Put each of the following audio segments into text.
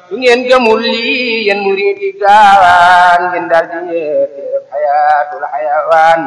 su ngeen gëmul lii yéen muridi gaawaan ngeen daal di yeete xayaatul xayawaan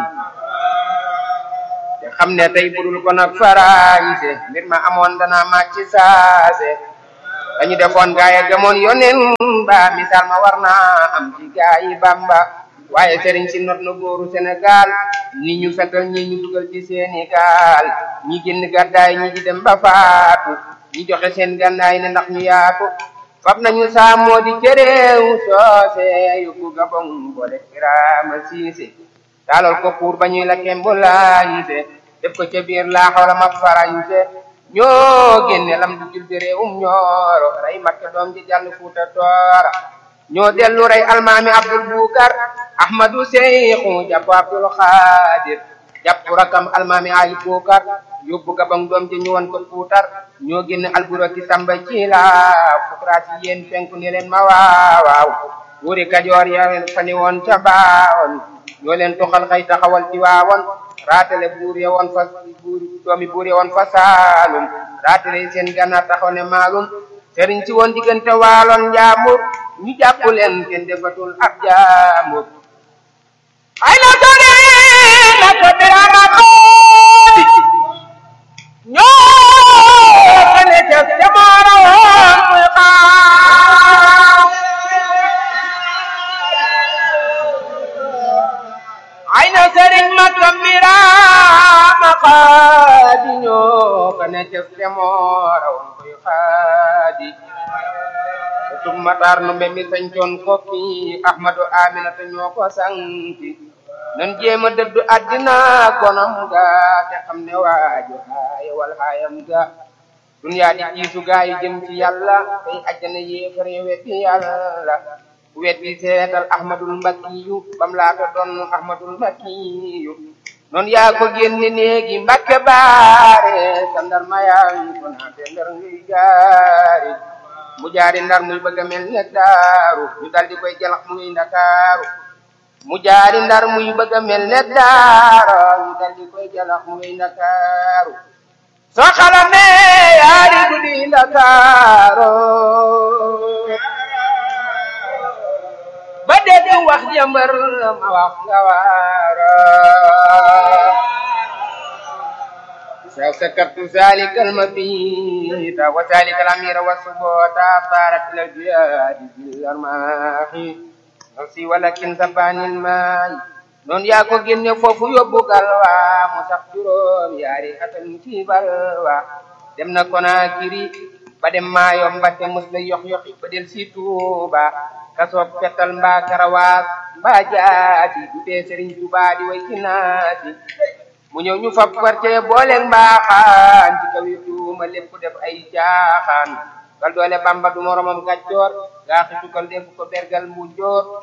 te xam ne tey budul ko nag farañse mbir ma amoon dana màcc saase dañu defoon gaaya gëmoon yonen ba misaal ma war naa am ci gaayi Bamba waaye sëriñ si not na góoru Sénégal ni ñu fekkal ñi ñu dugal ci seeni gaal ñi génn gàddaay ñi di dem ba faatu ñi joxe seen gànnaay ne ndax ñu yaatu fab nañu saamoo di cëréew soose yóbbu gabon boole kiraama siise taalal ko pour ba ñuy la kembulaañse def ko ca biir laa xawla ma farañse ñoo génne lam du jul bi réewum ñooro rey makke doom ji jàll fuuta toora ñoo dellu rey almaami abdul bukar ahmadu seyxu jàpp abdul xaadir jàpp rakam almaami ali bukar yóbbu gabang doom ji ñu won ko puutar ñoo génn alburaki samba ci la fukraasi yéen penku ne leen ma waawaaw wuri kajoor ya fani woon ca baawoon ñoo leen toxal xëy taxawal ci waawoon raatale buur ya woon fa buur doomi buur ya woon fa saalum raatale seen gànnaar taxaw ne maalum sëriñ si woon diggante waaloon njaamur ñu jàpp leen kenn defatul ab jaamur ay na sori na ko dirama xoodi ñoo xane ca jamaara woon muy xaar ay na sëriñ ma kambiraama xaadi ñoo xane ca jamaara woon muy xaadi tum matar no mbe mi sañcoon kokki ahmadu aminata ñoo ko sanki nan jéema dëddu àddina gonam ga te xam ne waaju haaya wal haayam ga duniyaa di kiisu gaa yi jëm ci yàlla tey ajjana yéefare weddi yàlla weddi seetal ahmadul mbakiyu bam laata doon ahmadul mbakiyu noon yaa ko génne néegi mbakke baare sa ndar mayaan ko naate ndar ngay gaari mu jaari ndar muy bëgg a mel ne daaru ñu dal di koy jalax muy ndakaaru mu jaari ndar muy bëgg a mel ne daaro ñu dal di koy jalax muy ndakaaru soo xalamee yaari guddi ndakaaro ba dégg wax jëmbër ma wax nga waaro سكرت ذلك المبيت وذلك الأمير والسبوت طارت إلى الجهاد بالأرماح نفسي ولكن زبان الماء noon yaa ko génne foofu yóbbu galwa mu sax juróom yaari atam ci balwa dem na Konakiri ba dem maayo mbatte mus la yox yoxi ba del si Tuuba kasoob fetal mbaa karawaas mbaa jaati du tee Sëriñ Tuubaa di way ci naati mu ñëw ñu fab quartier booleeg mbaaxaan ci kaw yi tuuma lépp def ay caaxaan kal doole bamba du moromam gàccoor gaa xitu kal def ko bergal mu joor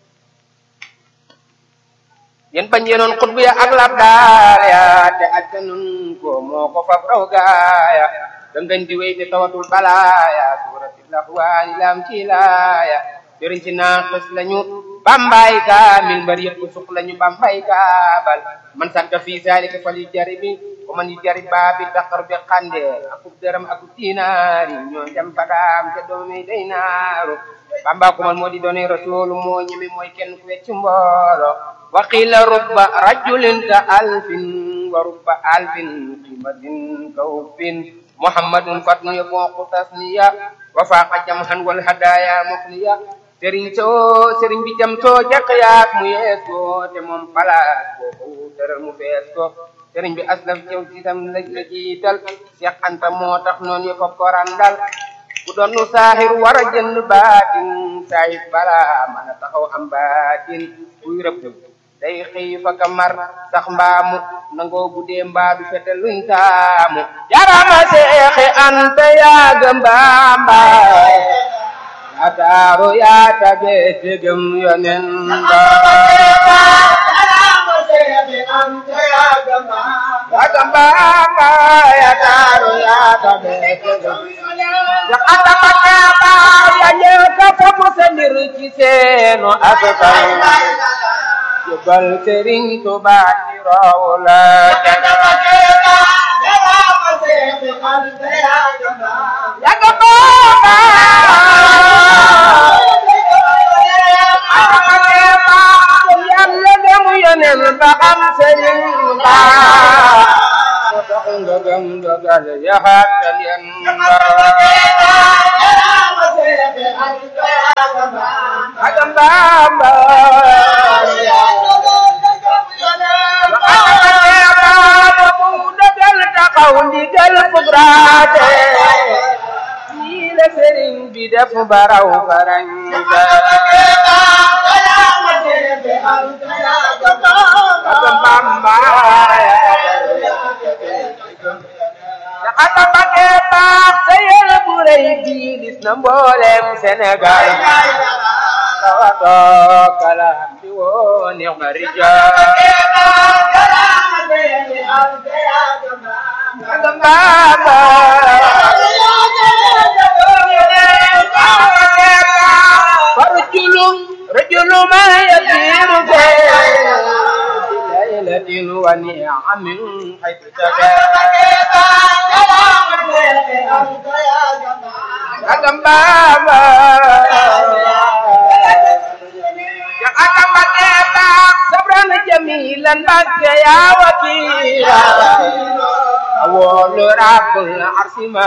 yéen bañ yenoon xutbu ya ak lab daal ya te ajja nun ko moo ko fab raw gaaya dangañ di wéy te tawatul balaaya suuratil laxwaani lam ci laaya jëriñ ci naaxis lañu bambay kaamil mbar yëpp suq lañu bambay kaabal man sakka fii zalika fal yu jaribi wa man yu jarib baabi daqar bi xande akub dërëm akub dinaari ñoo dem badaam te doomi day naaru bamba ko man moo di doone rasulu moo ñeme mooy kenn ku wecc mboolo wa qila rubba rajulin ka alfin wa rubba alfin qimatin ka uffin muhammadun fatnu yabooqu tasniya wa faaqa jamhan wal hadaya mufniya sëriñ soo sëriñ bi jam soo jàq yaak mu yees ko te moom palaas boobu tëral mu fees ko sëriñ bi aslaf jëw ci tam la la jiital Seex Anta moo tax noonu yëpp ko randal ku doon nu saaxir war a jënd baatin saahir bala mën a taxaw am baatin kuy rëbb day xëy fa ka mar sax mbaamu nangoo guddee mbaa du fete luñ taamu jarama Seexi Anta yaaga mbaamba ataaru yaa tabe tegem yonen ba yaaga mbaamba ataaru yaa tabe tegem ya ata makaaba ya ñëka fofu sa mbir ci seenu askan jëbal Sëriñ Tuubaa ci raw la yaaga mbaamba moo tax nga gëm dogal yaxaatal yan agam bamba dogal taxaw ndigal fugraate nii la sëriñ bi def baraw farañta agam bamba aka bake baax sa yel bu rëy bii dis na mboolem Sénégal tawato kala bi woo neex na rijal agam bamba فرجل رجل ما يسير بليلة ونعم حيث agam baba yang akan pakai tak sabran jamilan bagai ya wakila awal rakul arsima